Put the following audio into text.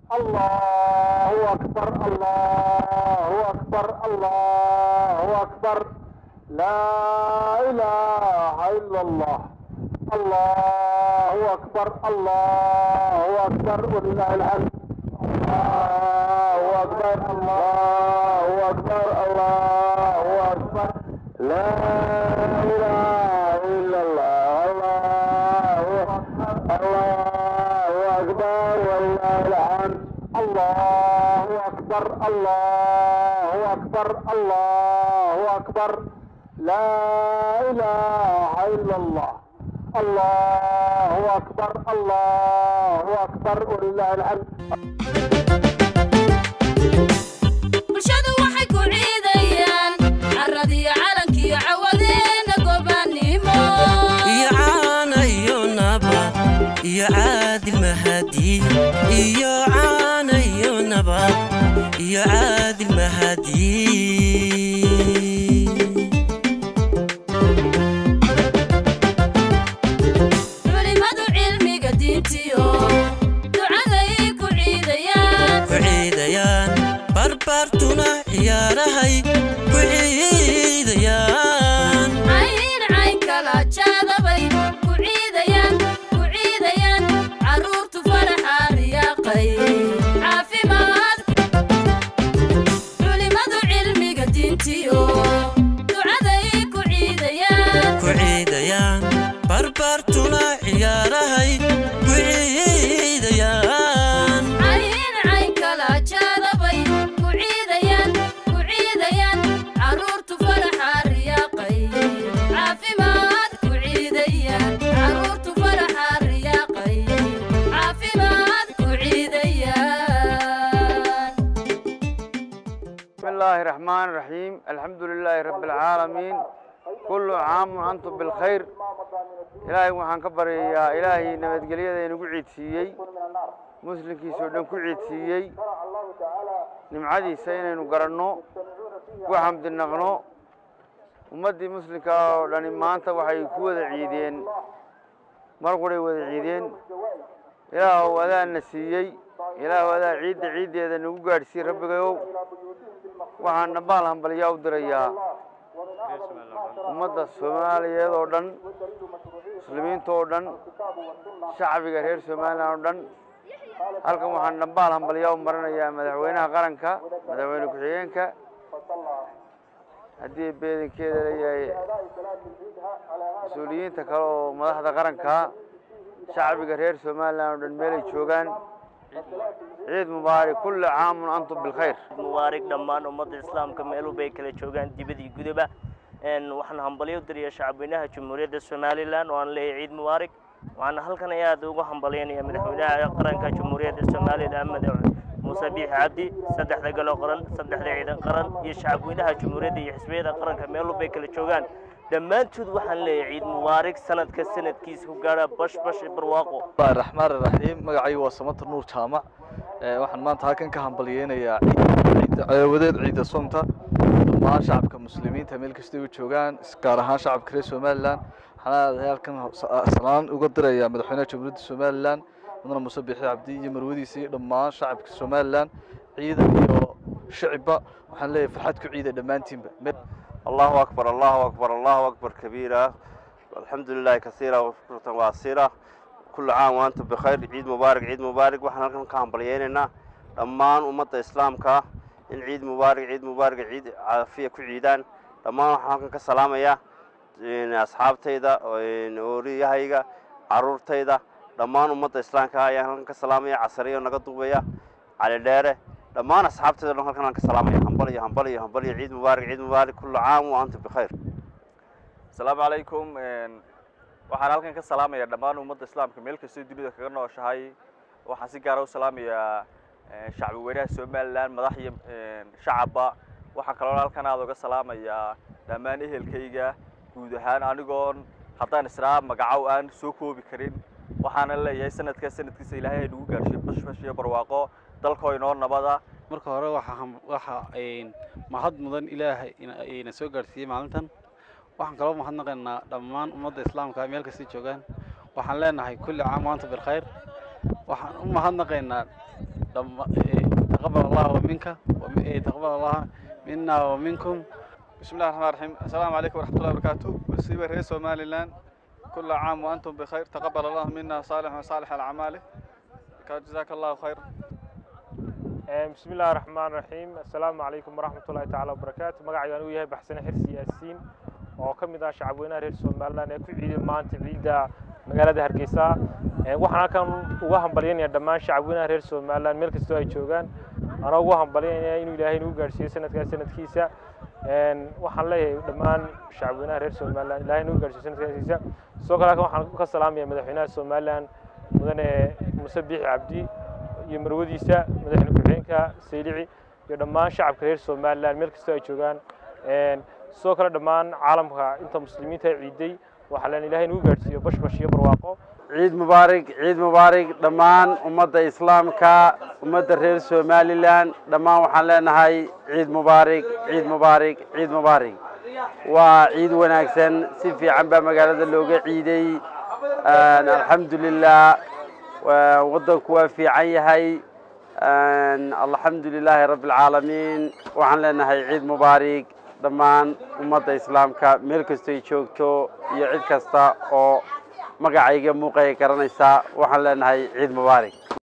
الله أكبر الله أكبر الله أكبر لا إله إلا الله الله أكبر الله أكبر ولله الحمد الله أكبر الله أكبر الله أكبر لا إله إلا الله الله الله أكبر ولله الحمد الله أكبر الله أكبر الله أكبر لا إله إلا الله الله أكبر الله أكبر ولله الحمد bulshadu waxay ku ciidayaan caradiyo calankiyo cawadeena gobanimo iyo caana iyo nabad iyo caadil mahadi iyo caana iyo nabad iyo caadil mahadi culimadu cilmiga diintiyo ducaday ku ciidayaan ku ciidayaan barbaartuna ciyaarahay ku ciidayaan cayn cayn kala jaadabay ku ciidayaan ku ciidayaan carruurtu faraxa riyaaqay caafimaad culimadu cilmiga diintiyo ducaday ku ciidayaan ku ciidayaan barbaartuna ciyaarahay ku ciidayaan cayn cayn kala jaadabay ku ciidayaan ku ciidayaan carruurtu faraxa riyaaqay caafimaad ku ciidayaan carruurtu faraxa riyaaqay caafimaad ku ciidayaan بسم الله الرحمن الرحيم الحمد لله رب العالمين كل عام وأنتم بالخير إلهي وحان كبريا إلهي نبتقليا نقو عيد سيي مسلم كي سودان كو عيد سيي نمعدي سينا نقرنو وحمد النغنو ummaddii muslimka oo dhani maanta waxay ku wada ciideen mar quray wada ciideen ilaahow adaana siiyey ilaahow adaa ciidda ciiddeeda nagu gaadhsiiy rabbigayow waxaan dhambaal hambalyaa u dirayaa ummadda soomaaliyeed oo dhan muslimiinta oo dhan shacbiga reer somalilan oo dhan halkan waxaan dhambaal hambalyaa u marinayaa madaxweynaha qaranka madaxweyne ku-xigeenka haddii beedankeeda leeyahay mas-uuliyiinta kale oo madaxda qaranka shacbiga reer somalilan oo dhan meelay joogaan ciid mubaarak kulli caamun antum bilkhayr mubaarig dhammaan ummadda islaamka meel walba ay kala joogaan dibad iyo gudaba Een, waxaan hambalyo u dirayaa shacabweynaha jamhuuriyadda somalilan oo aan leeyahay ciid mubaarig waxaana halkan ay aad ugu hambalyaynaya madaxweynaha qaranka jamhuuriyadda somalilan madax muuse biixi cabdi saddexda galo qaran saddexda ciidan qaran iyo shacabweynaha jamhuuriyadda iyo xisbiyada qaranka meel walba ay kala joogaan dhammaantood waxaan leeyahay ciid mubaarig sanadka sanadkiisa ku gaadha bash bash iyo barwaaqo bismillahi raxmaan raxiim magacaygu waa samata nuur jaamac Ee, waxaan maanta halkan ka hambalyeynayaa ciidda caawadeed ciidda soonta dhammaan shacabka muslimiinta meel kastay u joogaan is- gaar ahaan shacabka reer somalilan waxaan aadahay halkan sa- salaan uga dirayaa madaxweynaha jamhuuriyadda somalilan mudane muuse biixi cabdi iyo marwadiisa iyo dhammaan shacabka somalilan ciidan iyo shicibba waxaan leeyahay farxad ku ciida dhammaantiinba Me- الله أكبر الله أكبر الله أكبر كبيرا الحمد لله كثيرا وشكرة واسرة كل عام وأنتم بخير عيد مبارك عيد مبارك وإحنا كان كان بلييننا دمان أمة الإسلام كا إن عيد مبارك عيد مبارك عيد عافية كعيدان دمان إحنا كان كسلامة يا إن أصحاب تيدا وإن أوري هايجا عرور تيدا دمان أمة الإسلام كا يا كان كسلامة يا عصرية ونقطة يا على داره dhammaan asxaabteeda dhan halkan aan ka salaamaya hambaliyo hambaliyo hambaliyo ciid mubaarak ciid mubaarak kullu caam wa antum bikhayr asalaamu calaykum waxaan halkan ka salaamayaa dhammaan ummadda islaamka meel kastoo dunida kaga nooshahay waxaan si gaara u salaamayaa shacbi weynaha somalilan madax iyo shacabba waxaan kaloo halkan aada uga salaamayaa dhammaan ehelkayga guud ahaan anigoon haddaan israa magacow aan soo koobi karin waxaana leeyahay sanadkaa sanadkiisa ilaahay nagu gaadhsiiyo bashbash iyo barwaaqo dalkoo inoo nabada marka hore waxa ham- waxa een, mahad mudan ilaahay ina- ina soo gaadhsiiyey maalintan waxaan kaloo mahadnaqaynaa dhammaan ummadda islaamka meel kastay joogaan waxaan leenahay kulli caam waanta bilkhayr waxaan u mahadnaqaynaa dhamma ee, taqabbal allahu minka wa mi- ee, taqabbal allah minna wa minkum بسم الله الرحمن الرحيم السلام عليكم ورحمة الله وبركاته مصيبة رئيس سومالي لان كل عام وأنتم بخير تقبل الله منا صالح وصالح الأعمال جزاك الله خير بسم الله الرحمن الرحيم السلام عليكم ورحمة الله تعالى وبركاته magacaygan uu yahay baxsane xirsi yaasiin oo ka mid ah shacabweynaha reer somaliland ee ku ciiday maanta ciidda magaalada hargeysa Ee, waxaan halkan uga hambalyaynaya dhammaan shacabweynaha reer somaliland meel kastoo ay joogaan anaa ugu hambalyaynaya inuu ilaahay nagu gaadhsiiyo sanadkaa sanadkiisa Een, waxaan leeyahay dhammaan shacabweynaha reer somaliland ilaahay nagu gaadhsiiyo sanadkaa sanadkiisa sidoo kale halkan waxaan ka salaamaya madaxweynaha somaliland mudane muse biixi cabdi iyo marwadiisa madaxweyne ku-xigeenka saylici iyo dhammaan shacabka reer somaliland meel kastoo ay joogaan Een, sidoo kale dhammaan caalamka inta muslimiinta ay ciiday waxaa leen ilaahay nagu gaadhsiiyo bashbash iyo barwaaqo ciid mubaarig ciid mubaarig dhammaan ummadda islaamka ummadda reer somalilan dhammaan waxaan leenahay ciid mubaarig ciid mubaarig ciid mubaarig waa ciid wanaagsan si fiican baa magaalada looga ciiday Een, alxamdulilah waa- waddanku waa fiican yahay Een, alxamdu lilaahi rabbi alcaalamiin waxaan leenahay ciid mubaarig dhammaan ummadda islaamka meel kastoy joogto iyo cid kasta oo magacayga muuqaya garanaysa waxaan leenahay ciid mubaarig